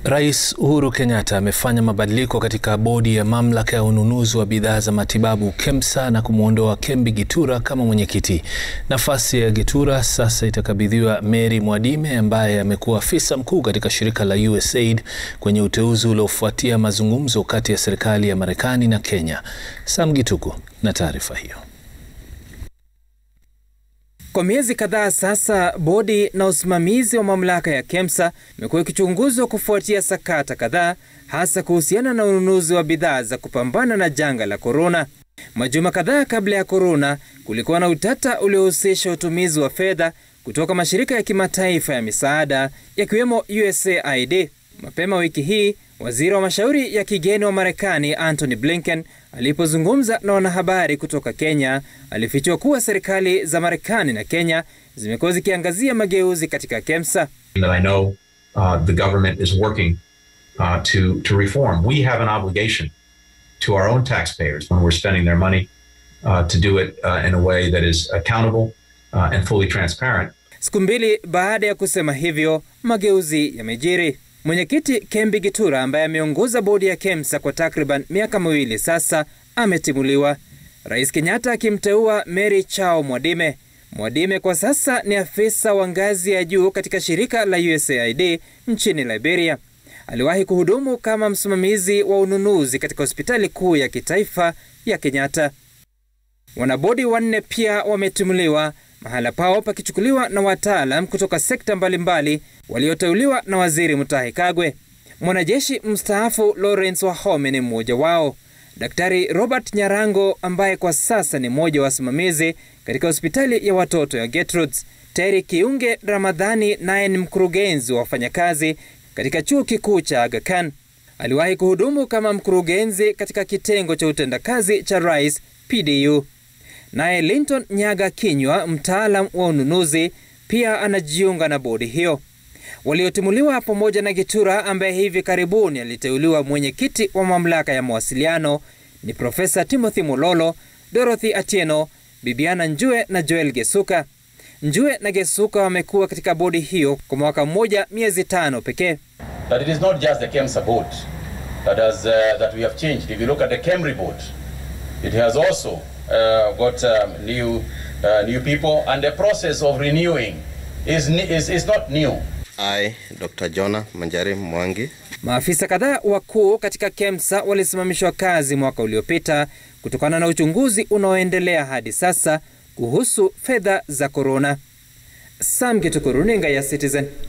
Rais Uhuru Kenyatta amefanya mabadiliko katika bodi ya mamlaka ya ununuzi wa bidhaa za matibabu KEMSA na kumwondoa Kembi Gitura kama mwenyekiti. Nafasi ya Gitura sasa itakabidhiwa Mary Mwadime ambaye amekuwa afisa mkuu katika shirika la USAID kwenye uteuzi uliofuatia mazungumzo kati ya serikali ya Marekani na Kenya. Sam Gituku na taarifa hiyo. Kwa miezi kadhaa sasa, bodi na usimamizi wa mamlaka ya KEMSA imekuwa ikichunguzwa kufuatia sakata kadhaa, hasa kuhusiana na ununuzi wa bidhaa za kupambana na janga la korona. Majuma kadhaa kabla ya korona, kulikuwa na utata uliohusisha utumizi wa fedha kutoka mashirika ya kimataifa ya misaada yakiwemo USAID. Mapema wiki hii, waziri wa mashauri ya kigeni wa Marekani Antony Blinken alipozungumza na wanahabari kutoka Kenya, alifichua kuwa serikali za Marekani na Kenya zimekuwa zikiangazia mageuzi katika KEMSA. I know uh, the government is working uh, to to reform. We have an obligation to our own taxpayers when we're spending their money uh, to do it uh, in a way that is accountable uh, and fully transparent. Siku mbili baada ya kusema hivyo, mageuzi yamejiri. Mwenyekiti Kembi Gitura ambaye ameongoza bodi ya KEMSA kwa takriban miaka miwili sasa ametimuliwa, Rais Kenyatta akimteua Mary Chao Mwadime. Mwadime kwa sasa ni afisa wa ngazi ya juu katika shirika la USAID nchini Liberia. Aliwahi kuhudumu kama msimamizi wa ununuzi katika hospitali kuu ya kitaifa ya Kenyatta. Wanabodi wanne pia wametimuliwa, mahala pao pakichukuliwa na wataalam kutoka sekta mbalimbali walioteuliwa na Waziri Mutahi Kagwe. Mwanajeshi mstaafu Lawrence Wahome ni mmoja wao. Daktari Robert Nyarango ambaye kwa sasa ni mmoja wa wasimamizi katika hospitali ya watoto ya Gertrudes. Terry Kiunge Ramadhani naye ni mkurugenzi wa wafanyakazi katika chuo kikuu cha Aga Khan. Aliwahi kuhudumu kama mkurugenzi katika kitengo cha utendakazi cha rais PDU. Naye Linton Nyaga Kinywa, mtaalam wa ununuzi, pia anajiunga na bodi hiyo. Waliotimuliwa pamoja na Gitura ambaye hivi karibuni aliteuliwa mwenyekiti wa mamlaka ya mawasiliano ni Profesa Timothy Mulolo, Dorothy Atieno, Bibiana Njue na Joel Gesuka. Njue na Gesuka wamekuwa katika bodi hiyo kwa mwaka mmoja miezi tano pekee. That it is not just the KEMSA board that has uh, that we have changed. If you look at the KEMRI board, it has also uh, got um, new uh, new people and the process of renewing is is, is not new. I, Dr. Jonah Manjari Mwangi. Maafisa kadhaa wakuu katika KEMSA walisimamishwa kazi mwaka uliopita kutokana na uchunguzi unaoendelea hadi sasa kuhusu fedha za korona. Sam Gituku, runinga ya Citizen.